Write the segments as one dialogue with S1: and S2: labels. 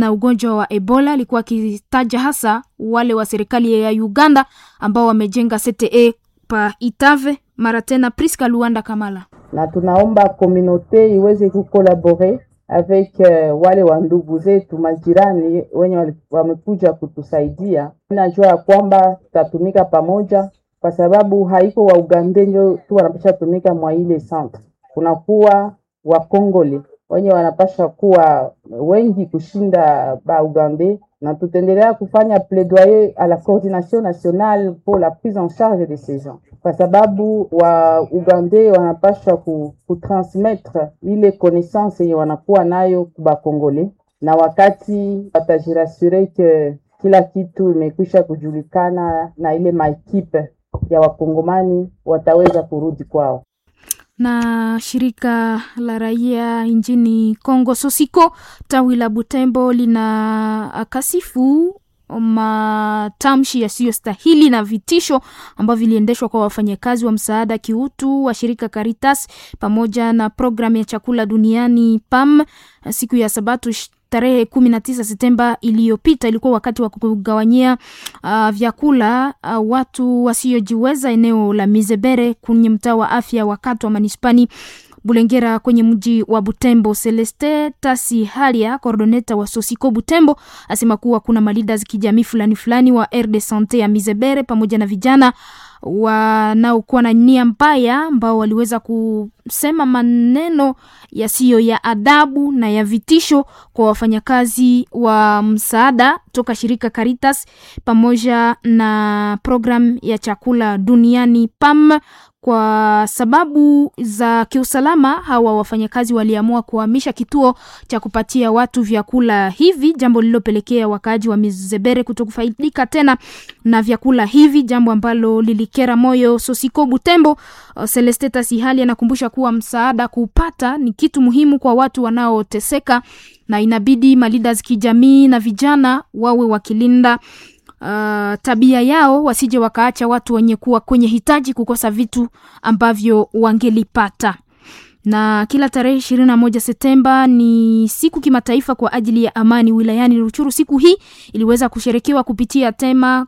S1: na ugonjwa wa Ebola, alikuwa akitaja hasa wale wa serikali ya Uganda ambao wamejenga CTE pa Itave. Mara tena Priska Luanda Kamala
S2: na tunaomba komunote iweze kukolabore avec uh, wale wa ndugu zetu majirani wenye wamekuja kutusaidia. Najua ya kwamba tutatumika pamoja, kwa sababu haiko wa Uganda ndio tu wanapasha tumika mwa ile centre, kunakuwa wakongole wenye wanapasha kuwa wengi kushinda ba Uganda, na tutaendelea kufanya plaidoyer à la coordination nationale pour la prise en charge de ces gens, kwa sababu wa Uganda wanapasha kutransmettre ile connaissance yenye wanakuwa nayo kuba Kongole, na wakati watajirasure ke kila kitu imekwisha kujulikana na ile maekipe ya wakongomani wataweza kurudi kwao
S1: na shirika la raia nchini Kongo Sosiko tawi la Butembo lina kasifu matamshi yasiyostahili na vitisho ambavyo viliendeshwa kwa wafanyakazi wa msaada kiutu wa shirika Caritas pamoja na programu ya chakula duniani PAM siku ya Sabato tarehe kumi na tisa Septemba iliyopita. Ilikuwa wakati wa kugawanyia uh, vyakula uh, watu wasiojiweza eneo la Mizebere kwenye mtaa wa afya wa Katwa manispani Bulengera kwenye mji wa Butembo. Celeste Tasi Halia, coordoneta wa Sosiko Butembo, asema kuwa kuna malidas kijamii fulani fulani wa R de Sante ya Mizebere pamoja na vijana wanaokuwa na nia mbaya ambao waliweza kusema maneno yasiyo ya adabu na ya vitisho kwa wafanyakazi wa msaada toka shirika Caritas pamoja na programu ya chakula duniani PAM. Kwa sababu za kiusalama, hawa wafanyakazi waliamua kuhamisha kituo cha kupatia watu vyakula hivi, jambo lililopelekea wakaaji wa Mizebere kutokufaidika tena na vyakula hivi, jambo ambalo lilikera moyo Sosiko Butembo. Celesteta Sihali anakumbusha kuwa msaada kuupata ni kitu muhimu kwa watu wanaoteseka, na inabidi malidas kijamii na vijana wawe wakilinda Uh, tabia yao wasije wakaacha watu wenye kuwa kwenye hitaji kukosa vitu ambavyo wangelipata. Na kila tarehe ishirini na moja Septemba ni siku kimataifa kwa ajili ya amani wilayani Ruchuru. Siku hii iliweza kusherekewa kupitia tema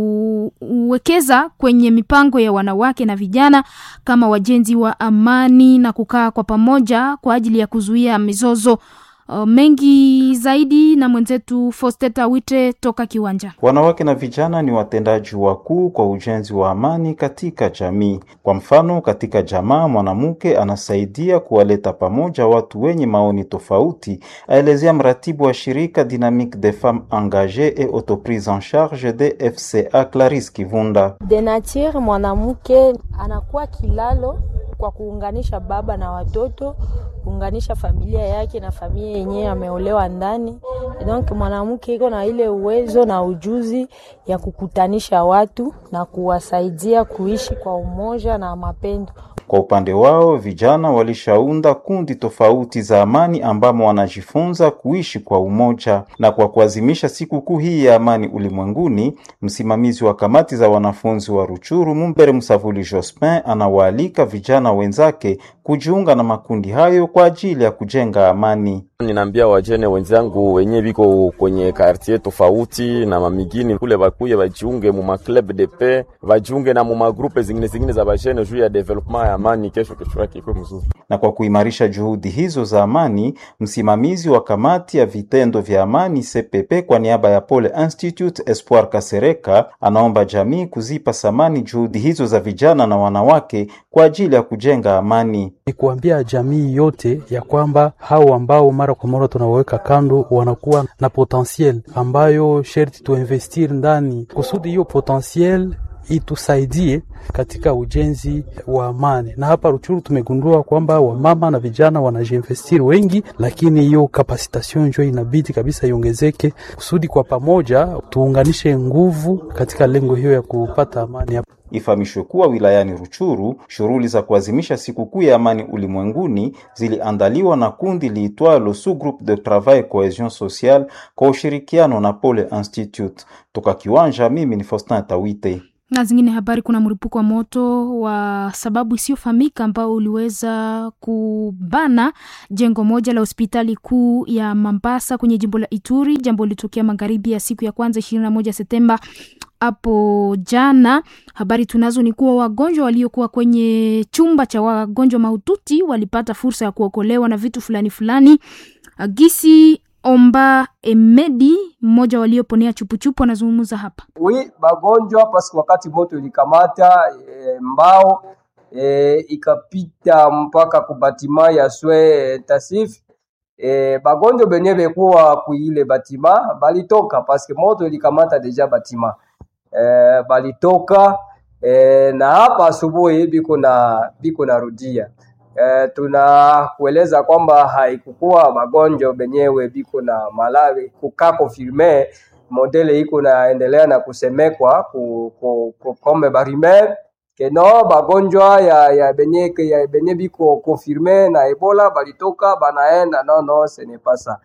S1: kuwekeza kwenye mipango ya wanawake na vijana kama wajenzi wa amani na kukaa kwa pamoja kwa ajili ya kuzuia mizozo. Uh, mengi zaidi na mwenzetu Fosteta Wite toka Kiwanja.
S3: Wanawake na vijana ni watendaji wakuu kwa ujenzi wa amani katika jamii. Kwa mfano, katika jamaa mwanamke anasaidia kuwaleta pamoja watu wenye maoni tofauti, aelezea mratibu wa shirika Dynamique des Femmes Engagées et Autoprise en Charge de FCA Clarisse Kivunda.
S4: De nature mwanamke anakuwa kilalo kwa kuunganisha baba na watoto, kuunganisha familia yake na familia yenyewe ameolewa ndani. Donc mwanamke iko na ile uwezo na ujuzi ya kukutanisha watu na kuwasaidia kuishi kwa umoja na mapendo.
S3: Kwa upande wao vijana walishaunda kundi tofauti za amani ambamo wanajifunza kuishi kwa umoja. Na kwa kuadhimisha sikukuu hii ya amani ulimwenguni, msimamizi wa kamati za wanafunzi wa Ruchuru Mumbere Msavuli Jospin anawaalika vijana wenzake kujiunga na makundi hayo kwa ajili ya kujenga amani.
S5: Ninaambia wajene wenzangu wenye biko kwenye kartier tofauti na mamigini kule bakuye bajiunge mu maclub de paix, bajiunge na mu magrupe zingine zingine za bajene juu ya development ya amani, kesho kesho yake ikuwe mzuri.
S3: Na kwa kuimarisha juhudi hizo za amani, msimamizi wa kamati ya vitendo vya amani CPP kwa niaba ya Pole Institute Espoir Kasereka anaomba jamii kuzipa samani juhudi hizo za vijana na wanawake kwa ajili ya kujenga amani.
S6: Ni kuambia jamii yote ya kwamba hao ambao mara kwa mara tunawaweka kando wanakuwa na potentiel ambayo sherti tuinvestir ndani kusudi hiyo potentiel itusaidie katika ujenzi wa amani. Na hapa Ruchuru tumegundua kwamba wamama na vijana wanajiinvestiri wengi, lakini hiyo kapasitation njo inabidi kabisa iongezeke kusudi kwa pamoja tuunganishe nguvu katika lengo hiyo ya kupata amani hapa.
S3: Ifahamishwe kuwa wilayani Ruchuru shughuli za kuadhimisha sikukuu ya amani ulimwenguni ziliandaliwa na kundi liitwalo Sous Groupe de Travail Cohesion Sociale kwa ushirikiano na Pole Institute. Toka Kiwanja, mimi ni Faustin Tawite.
S1: na zingine habari, kuna mlipuko wa moto wa sababu isiyofahamika ambao uliweza kubana jengo moja la hospitali kuu ya Mambasa kwenye jimbo la Ituri. Jambo lilitokea magharibi ya siku ya kwanza ishirini na moja Septemba hapo jana. Habari tunazo ni kuwa wagonjwa waliokuwa kwenye chumba cha wagonjwa mahututi walipata fursa ya kuokolewa na vitu fulani fulani. Gisi Omba Emedi, mmoja walioponea chupuchupu, anazungumza hapa.
S7: wi bagonjwa paske wakati moto ilikamata e, mbao e, ikapita mpaka kubatima ya swe tasif e, bagonjwa benye bekuwa kuile batima balitoka paske moto ilikamata deja batima e, balitoka e, na hapa asubuhi biko na biko narudia e, tunakueleza kwamba haikukuwa magonjwa benyewe biko na malari kukaa konfirme modele iko naendelea na kusemekwa ku, ku, ku, kome barimer keno bagonjwa ya, ya benye ya benye biko konfirme na ebola balitoka banaenda no no ce n'est pas ça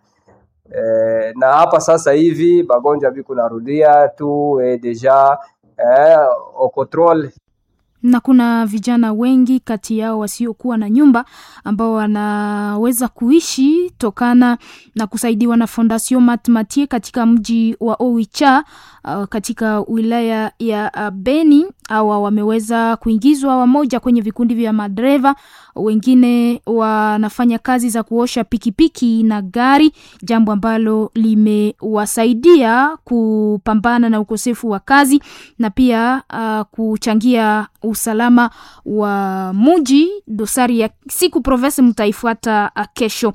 S7: eh, na hapa sasa hivi bagonjwa biko narudia tu eh, deja eh, au control
S1: na kuna vijana wengi kati yao wasiokuwa na nyumba ambao wanaweza kuishi tokana na kusaidiwa na Fondation Matmatie katika mji wa Oicha uh, katika wilaya ya uh, Beni. Hawa wameweza kuingizwa wamoja kwenye vikundi vya madereva, wengine wanafanya kazi za kuosha pikipiki na gari, jambo ambalo limewasaidia kupambana na ukosefu wa kazi na pia uh, kuchangia usalama wa muji. Dosari ya siku province mtaifuata uh, kesho.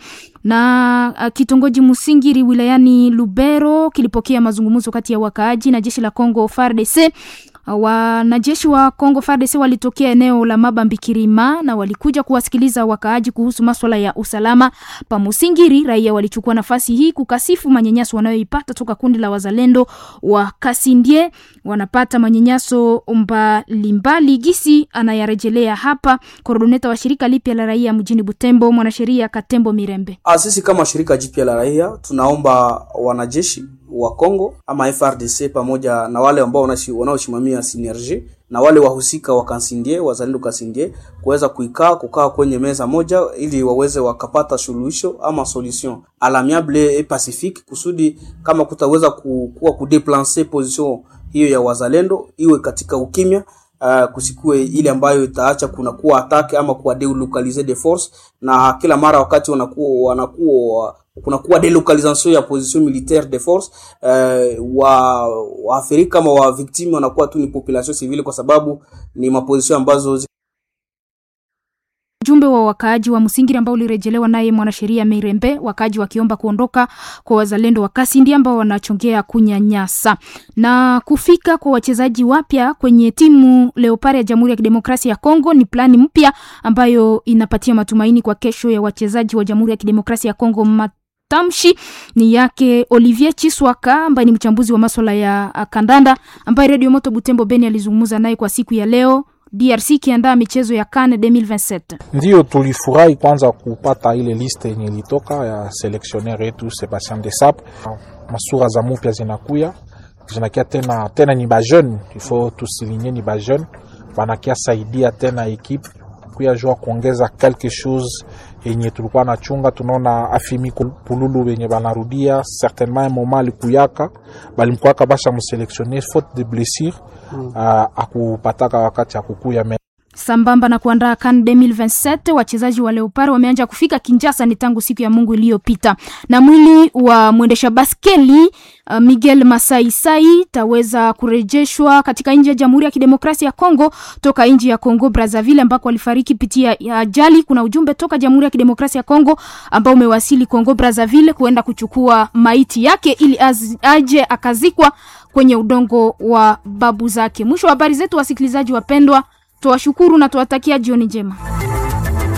S1: Na uh, kitongoji Musingiri wilayani Lubero kilipokea mazungumzo kati ya wakaaji na jeshi la Kongo FARDC. Wanajeshi wa Kongo FARDC walitokea eneo la Mabambi Kirima na walikuja kuwasikiliza wakaaji kuhusu maswala ya usalama pa Musingiri. Raia walichukua nafasi hii kukasifu manyanyaso wanayoipata toka kundi la wazalendo wa Kasindie. Wanapata manyanyaso mbalimbali, gisi anayarejelea hapa koordineta wa shirika lipya la raia mjini Butembo, mwanasheria Katembo Mirembe.
S8: Sisi kama shirika jipya la raia tunaomba wanajeshi wa Kongo ama FRDC pamoja na wale ambao wanaosimamia synergie na wale wahusika wa Kansindie wazalendo Kansindie kuweza kuikaa kukaa kwenye meza moja ili waweze wakapata suluhisho ama solution alamiable et pacifique, kusudi kama kutaweza kuwa kudeplancer position hiyo ya wazalendo iwe katika ukimya. Uh, kusikue ile ambayo itaacha kuna kuwa atake ama kuwa delocaliser de force, na kila mara wakati wanakuwa wanakuwa kuna kuwa delocalisation ya position militaire de force uh, wa waathirika ama wa victime wanakuwa tu ni population civile, kwa sababu ni maposition ambazo
S1: Ujumbe wa wakaaji wa Msingiri ambao ulirejelewa naye mwanasheria Mirembe, wakaaji wakiomba kuondoka kwa wazalendo wa Kasindi ambao wanachongea kunyanyasa na kufika kwa wachezaji wapya kwenye timu Leopard ya Jamhuri ya Kidemokrasia ya Kongo. Ni plani mpya ambayo inapatia matumaini kwa kesho ya wachezaji wa Jamhuri ya Kidemokrasia ya Kongo. Matamshi ni yake Olivier Chiswaka ambaye ni mchambuzi wa masuala ya kandanda ambaye Radio Moto Butembo Beni alizungumza naye kwa siku ya leo. DRC ikiandaa michezo ya CAN 2027.
S9: Ndiyo, tulifurahi kwanza kupata ile liste yenye ilitoka ya seleksioner yetu Sebastien Desabre. Masura za mupya zinakuya zinakia tena tena, ni bajeune ifo tusilinye, ni bajeune wanakia saidia tena ekipe kuya jua kuongeza quelque chose yenye tulikuwa na chunga. Tunaona afimi pululu wenye banarudia certainement moment alikuyaka balimkwaka basha museleksioner faute de blessure mm. Uh, akupataka wakati akukuya me
S1: Sambamba na kuandaa CAN 2027 wachezaji wa Leopard wameanza kufika Kinshasa ni tangu siku ya Mungu iliyopita, na mwili wa mwendesha baskeli uh, Miguel Masai Sai taweza kurejeshwa katika nchi ya Jamhuri ya Kidemokrasia ya Kongo toka nchi ya Kongo Brazzaville ambako alifariki pitia ajali. Kuna ujumbe toka Jamhuri ya Kidemokrasia ya Kongo ambao umewasili Kongo Brazzaville kuenda kuchukua maiti yake ili az, aje akazikwa kwenye udongo wa babu zake. Mwisho wa habari zetu, wasikilizaji wapendwa, tuwashukuru na tuwatakia jioni njema.